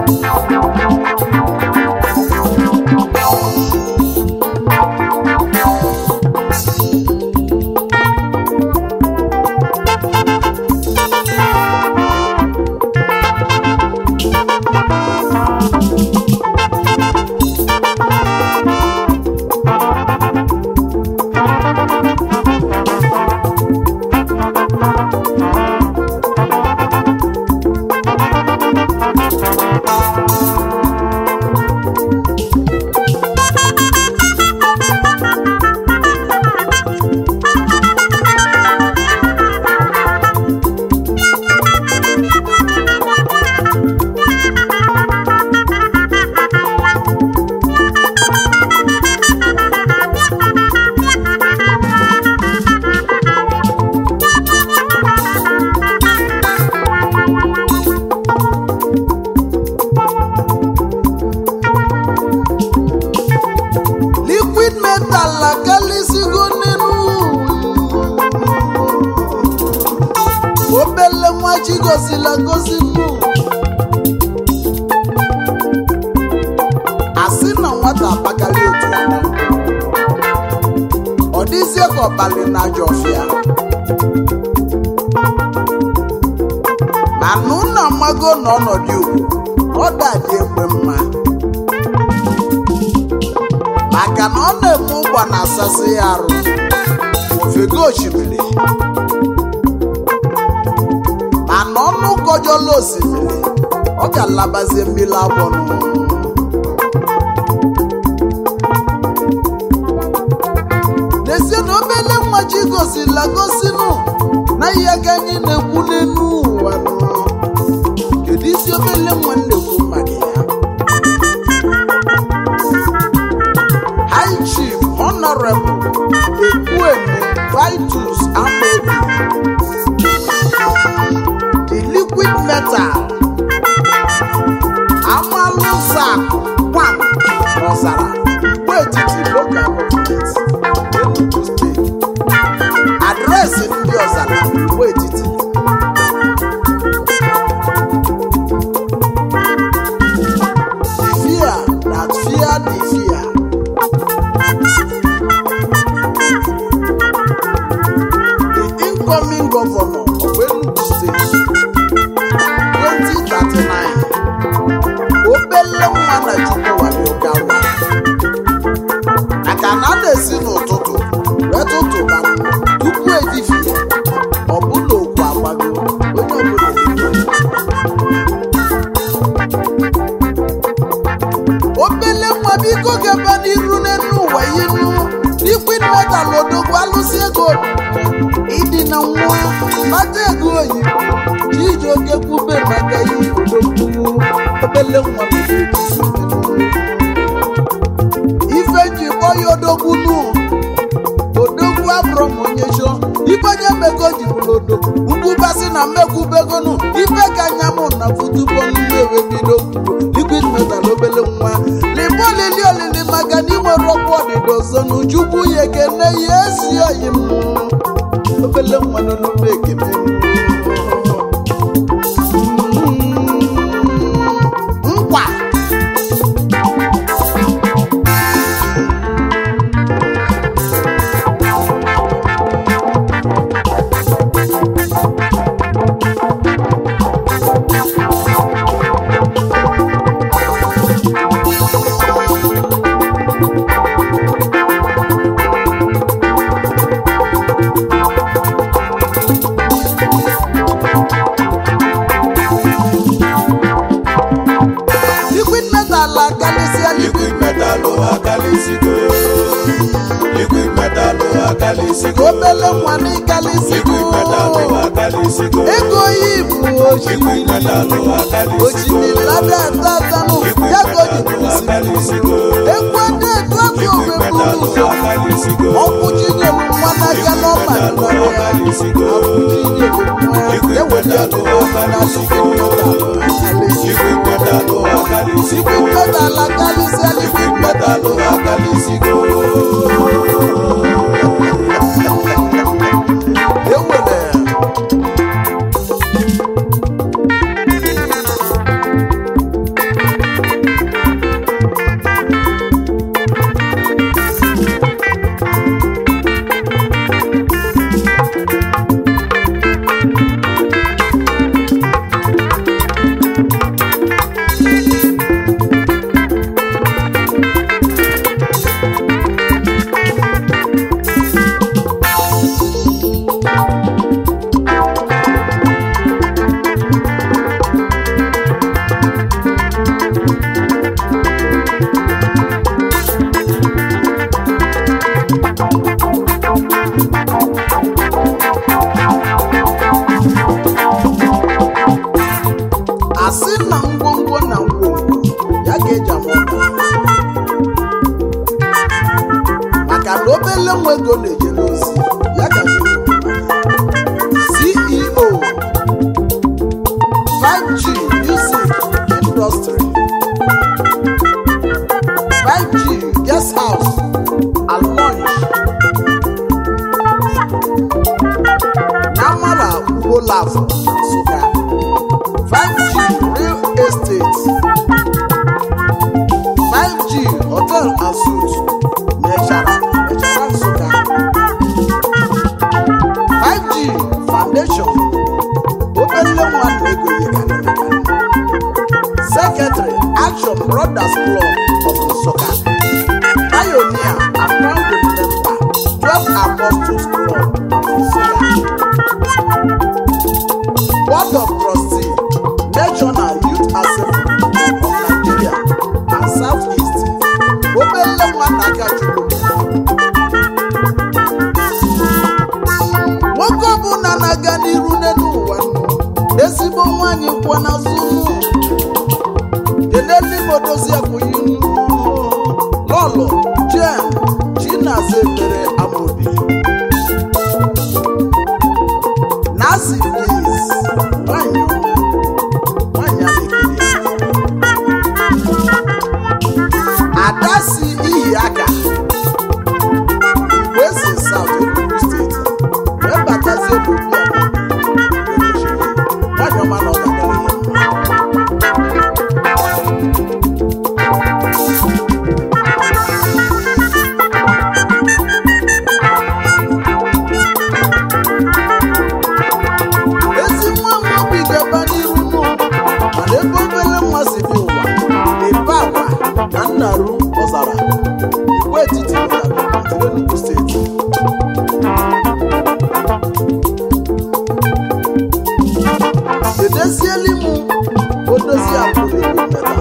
liquid metal akalịsigo n'elu obele nwa chi gozila gozi nnu asị na nwata abagali otu ọma ọ dịzie ka ọbalị na ajọ ọfịa ma nụ na mmago na ọnọdụ ugwu ọ dadị egbe mma maka na ọ na-eme ụgba na asasị ya arụ ofego osimiri mana ọnụ kọjọla osimiri ọ ga-alabazie mmiri agbọnụ n'ezie na obele nwa chi gosila gosinu na ihe ka anyị na-ekwu n'elu ụwa nọ kedu isi obele nwa na-ekwu maka ya High Chief Honorable Ekwueme Vitus Amebi The Liquid Metal Amalusak Kwam Ọzara Igbo Etiti Local Government Enugu State Adreesị ndị Ọzara Igbo Etiti The fear that fear the fear the incoming governor of Enugu State 2039 obele nwa na Chukwuwali Ogawa maka na a na-esi n'ụtụtụ wee tụtụba tupu ehihie ọ bụla okwu agbago onye ọbụla ebido. obele nwa biko gaba n'iru n'elu ụwa yinu liquid metal odogwu alụsị ego ịdị na nwa mata ego oyibo chiji oke kwube maka ihe odogwu obele nwa biko ejisi ife ji kpọ ya odogwu nu odogwu abụrụ m onye chọ ife onye mmego ji bụrụ odogwu ugbubasị na mmekwubegonu ife ka anya mụ na futubo nnu ewe bido kwuo liquid metal obele nwa libe olili olili maka na inwere ọkwa ọdịda ọzọ na ujukwu ya ekene ya esi oyi m obele nwa n'onume ekene nkwa liquid metal akalịsịa liquid metal akalịsigo liquid metal akalịsigo obele nwa n'ịkalịsịgo liquid metal akalịsigo ego yi bụ liquid metal akalịsigo ojirilada tatanụ liquid ya ka o ji metal akalịsigo ekwe na-etu afọ liquid ogbeburu metal ụzọ akalịsigo ọkụ chinyelu nwa n'aka n'ọma metal nọrọ ya akalịsigo chinyelu nwa eweli akụkọ na liquid metal liquid metal akalịsigo liquid metal akalịsịa liquid metal metal akalịsigo ewere obele nwa ego na-ejere ozi ya ka ceo 5g music industry 5g guest house and lounge na amara ugbo lafọ nsụka 5g real estate 5g hotel and suites mechara mechara nsụka 5g foundation obele nwa na-ego ihe karịrị secretary action brothers club of nsụka pioneer and founding member 12 apostles club of nsụka board of trustee national youth assembly of nigeria and southeast obele nwa na aka chukwu nwoke ọbụla na-aga n'iru n'elu ụwa nụ ezigbo nwaanyị kwọ n'azụ nụ kelele imodozi akwụghị nụ lọlọ jen chinaza ebere amobi nasi blis nwanyị ọma nwanyị a na-ekiri ada si ihi aka igwe si saut enugu steeti wee batazie n'obi nwanyị ọma na ọ ga-adịrị ya mma ezi nwa nwa obi ga-aba n'iru nụ mana ebe obere nwa si dị ụwa ebe agwa na nnaru ọzara igwe etiti lokalgọọmenti Enugu steeti edezieli m odozi abụrụmeta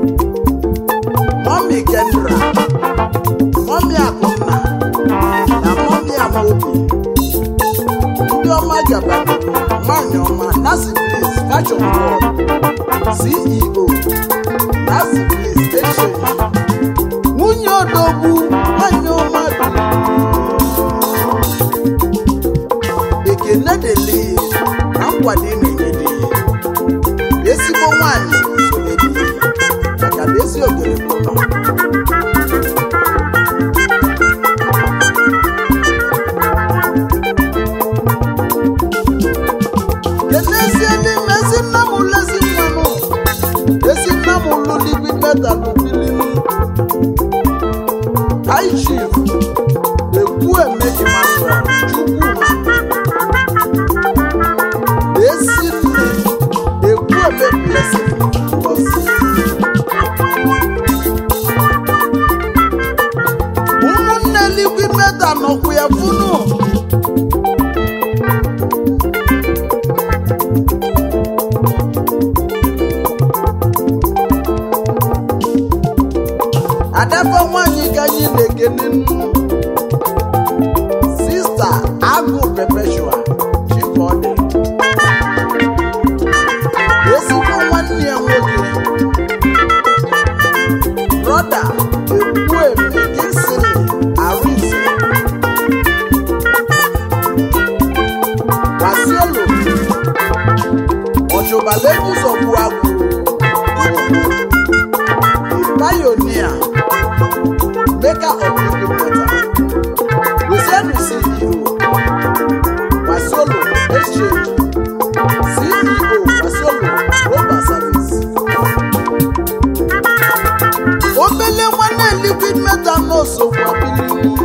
mọmi kendra mọmi akụnna na mọmi amaobi ndị ọma gabara nwanyị ọma nasi plis fashion world ceo nasi plis exchange nwunye odogwu nwanyị ọma dị ekene dele na nkwado ị na-enye dị ezigbo nwanyị sonye dị maka na ezi ogere bụ nọ kenezie n'ime ezi nna m lezi mmanụ ezi nna m lụ liquid metal bilinu high chief ekwu eme emmanuel chukwuma ezi nne ekwu eme blessing ngozi ụmụnne liquid metal nọkwu ya funu adaba nwanyị ka anyị na-ekene nnu sista agụ perpetua chifọdị ezigbo nwanne ya nwoke brọda ekwueme kisili arinze wasielo ọchụbalebuzọgbu agụ pioneer maker of living water luciano ceo wasolo exchange ceo wasolo global service obele nwanne liquid metal n'osogbu abili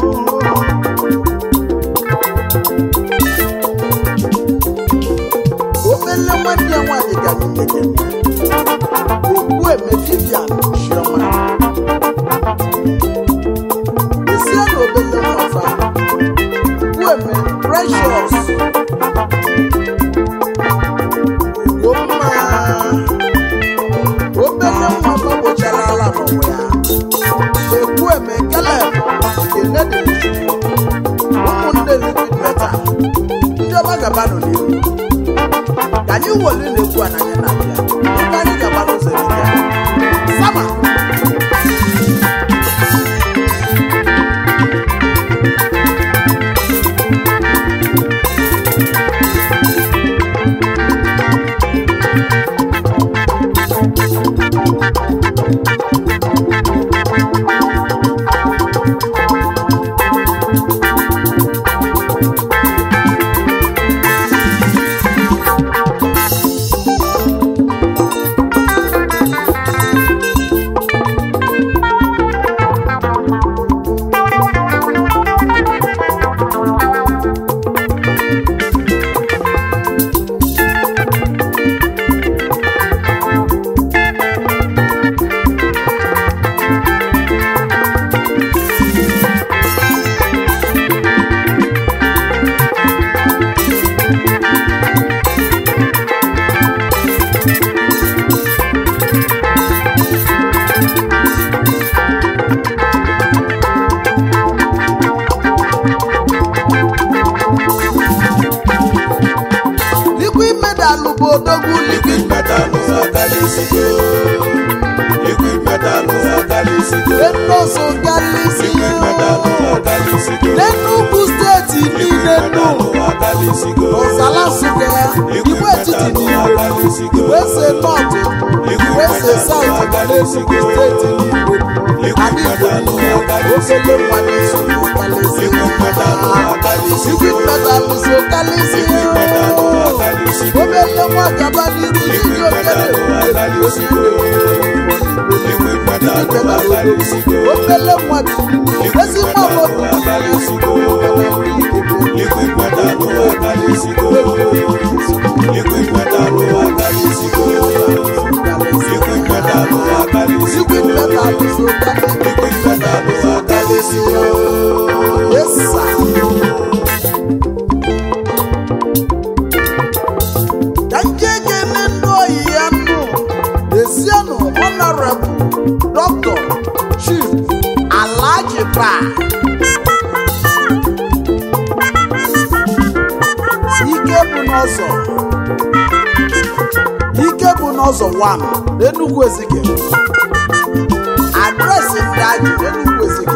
obele nwanne ya nwaanyị ga n'imeke okwu eme vivian chioma isi na obele nwafa kweme precious ugomma obele nwa gbagbochara ala n'ụwa ya ekwueme keleb kenedechukwu ụmụnne liquid metal ndị ọma gabanụ n'ihu ka anyị wolu na-ekwu ananya na abịa ebe anyị gaba n'ụzọ erika sama akalịsigo liquid metal akalịsigo enoso galisi liquid metal akalịsigo n'enugwu steeti niile nụ akalịsigo n'ụzala nsụka igwe etiti niile igwe ese nọtụ igwe ese saụtụ na n'enugwu steeti niile anyị igbo niile ofele mmadụ so kalisi igwe metalụ so kalisi obele nwa gaba n'iru iji okere obele mmadụ ezi nwa obodo igwe metalụ so kalisi yesa ka nke ga-eme ndị oyi ya nụ esienụ honorable dr chief alhaji ba ike bụ n'ọzọ ike bụ n'ọzọ 1 n'enugwu ezike adresị ndị ajị n'enugwu ezike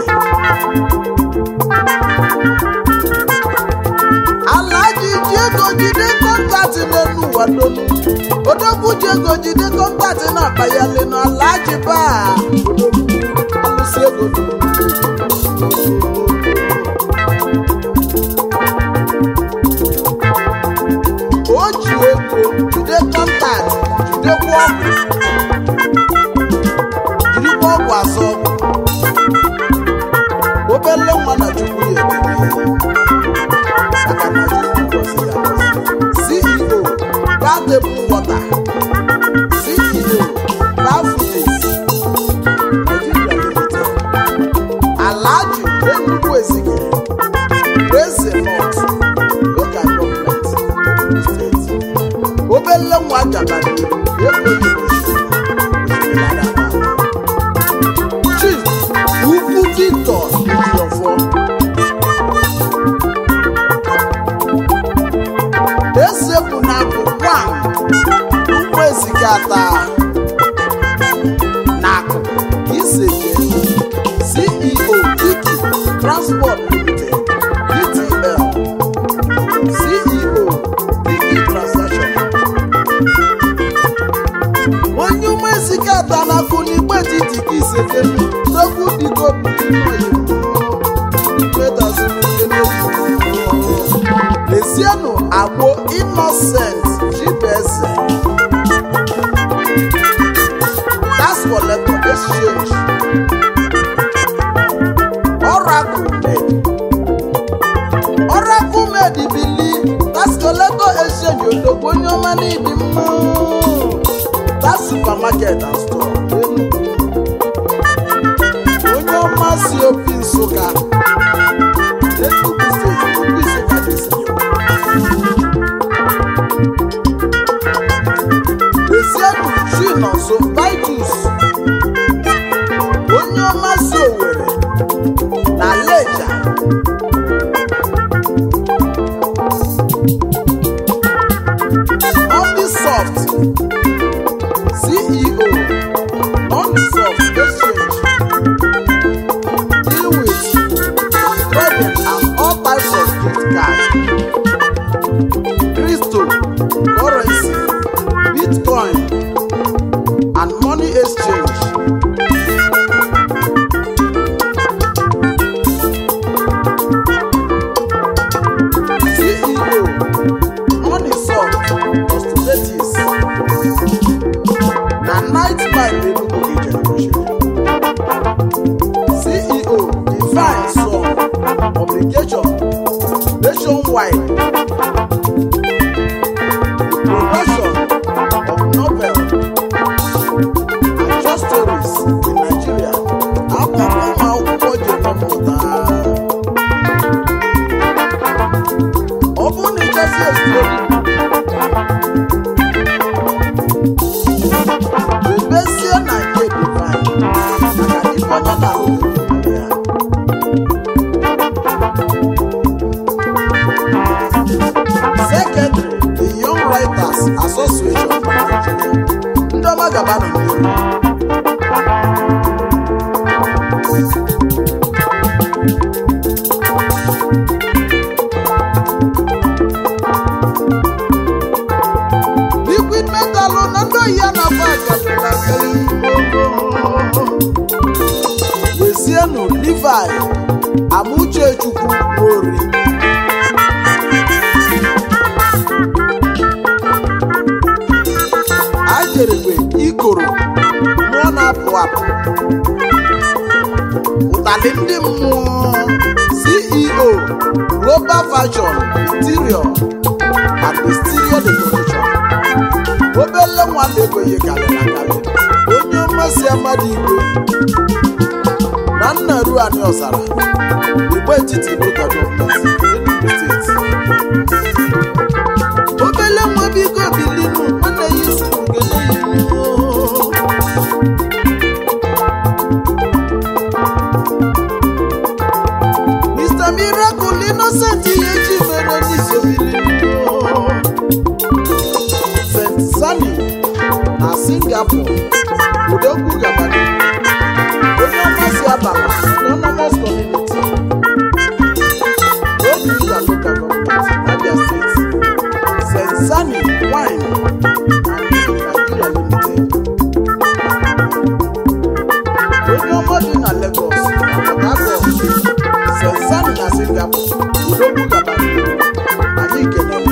alaji ji ego jide kọntaktị n'elu ụwa donu odogwu ji ego jide kọntaktị na-akpa ya lenu alaji baa alụsị ego donu. o ji ego jide kọntaktị jidekwa ọgwụ jirikwa ọgwụ azọ obele nwa na chukwu ya ekele maka na Chukwu gọziri ya gọzi. CEO Batable Water CEO Bafudis Nigeria Limited Alhaji Enugu Ezike Eze North Local Government Enugu State obele nwa gabara ekweghị Chief Ugwu Victor Ejiofor eze bụ na bụ nwa ụmụ ezikata na akụ iseje ceo tiki transport limited dtl ceo tiki transaction onye ụmụ ezikata na akụ n'igbe titi ka iseje n'okwu dịgo lezienụ agbo innocent chibeze tax collector exchange oracle med oracle med bili tax collector exchange odogbo onye ọma n'ịdị mma tax supermarket and store Enugu. onye ọma si obi nsụka Enugu steeti obi nsụka dị sinyo Ezienu Chinonso Vitus onye ọma si Owerri na Leja Omnisoft CEO Omnisoft Exchange deal with credit and all types of gift card crypto currency bitcoin and money exchange ceo moneysoft postulatis na night mind enugu generation ceo divine song obligation nationwide production of novel and short stories in Nigeria. Akwụkwọ ụmụ akwụkwọ ji emepụta. Ọ bụrụ na ịchọsi estori bebesie na nke divine maka ife onye na-ahụ ya kenezienụ Levi Amuchechukwu Nwori ajerebe ikoro mmụọ na-apụ apụ ụtalị ndị mmụọ ceo global fashion interior and exterior decoration obele nwa na-ekwenye karịrị akarị onye mmasị amadi igwe na nna ruani ọzara igbe etiti local gọọmenti Enugu steeti obele nwa biko bilinu nwanne ya isi nkele ya ihu Mr. Miracle Innocent ihe ji mere n'isobiri St. Sani na Singapore Udogwu Gabani onye ọmasị abala Autonomous Community Obiga Local Government Abia State St. Sani Wine and Nigeria Limited onye ọma bi na Lagos Port Harcourt St. Sani na Singapore Udogwu Gabani anyị kelere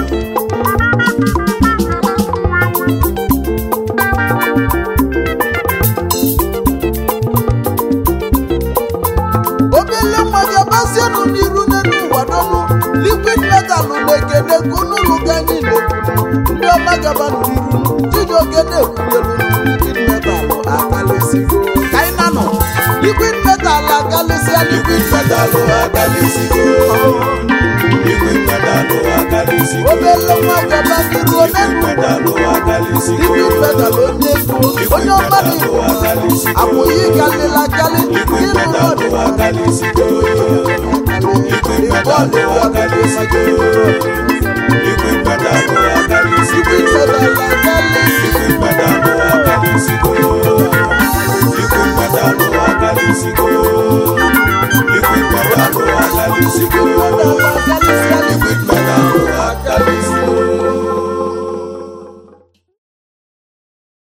obele nwa gị abazienụ n'iru n'elu ụwa n'ọnụ liquid metal na-ekene n'ụlọ gị anyị na-ekwu ndị ọma gabanụ n'iru chijioke na-ekwunyelu liquid metal akalịsigo ka anyị na nọ liquid metal akalịsịa liquid metal akalịsigo liquid metal akalịsigo obele nwa gaba n'iru liquid n'elu metal akalịsigo liquid metal onye ego onye ọma na-ekwu akwụghị kalịla kalị liquid ịrụ metal n'ọdụ akalịsigo liquid metal akalịsigo liquid metal akalịsigo liquid metal akalị liquid metal akalịsigo liquid metal akalịsigo